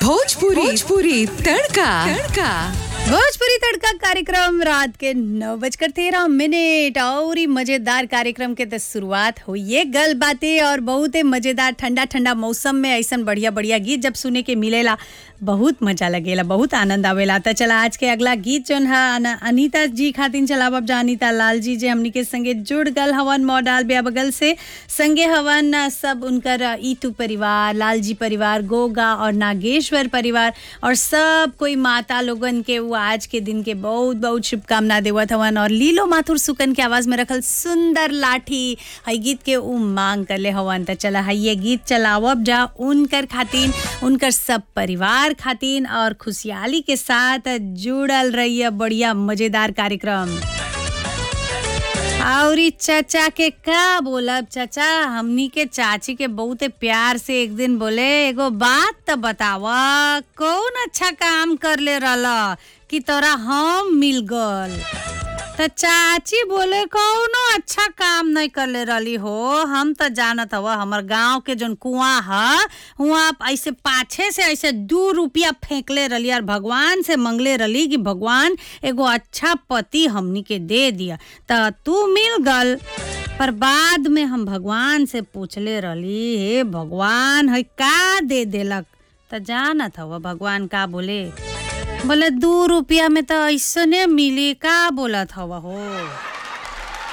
भोजपुरी भोजपुरी तड़का तड़का भोजपुरी तड़का कार्यक्रम रात के नौ बजकर तेरह मिनट और ही मजेदार कार्यक्रम के तो शुरुआत हुई गल बातें और बहुत ही मजेदार ठंडा ठंडा मौसम में ऐसा बढ़िया बढ़िया गीत जब सुने के मिलेला बहुत मजा लगेला बहुत आनंद आवेला तो चला आज के अगला गीत जौन है अन- अनीता जी खातिन चलावब जा अनीता लाल जी जे हमनी के संगे जुड़ गल हवन मॉडल ब्या बगल से संगे हवन अ, सब उनकर अ, ईतू परिवार लाल जी परिवार गोगा और नागेश्वर परिवार और सब कोई माता लोगन के वो आज के दिन के बहुत बहुत शुभकामना देवत हवन और लीलो माथुर सुकन के आवाज में रखल सुंदर लाठी हई गीत के उ मांग करले हवन त चला हई ये गीत चलावब जा उनकर खातिन उनकर सब परिवार खातिन और खुशहाली के साथ जुड़ल रहिए बढ़िया मजेदार कार्यक्रम औरी चाचा के का बोलब चाचा हमनी के चाची के बहुते प्यार से एक दिन बोले एगो बात तो बतावा कौन अच्छा काम कर ले रहला कि तोरा हम मिल गल त चाची बोले कौनो अच्छा काम नहीं करले रहली हो हम तो जानत हव हमर गांव के जोन कुआं ह वहाँ ऐसे पाछे से ऐसे दू रुपया फेंकले रहली और भगवान से मंगले रहली कि भगवान एगो अच्छा पति हमनी के दे दिया त तू मिल गल पर बाद में हम भगवान से पूछले रहली हे भगवान है का दे देलक त जानत हव भगवान का बोले बोले दू रुपया में तो ऐसने मिली का बोलत हव हो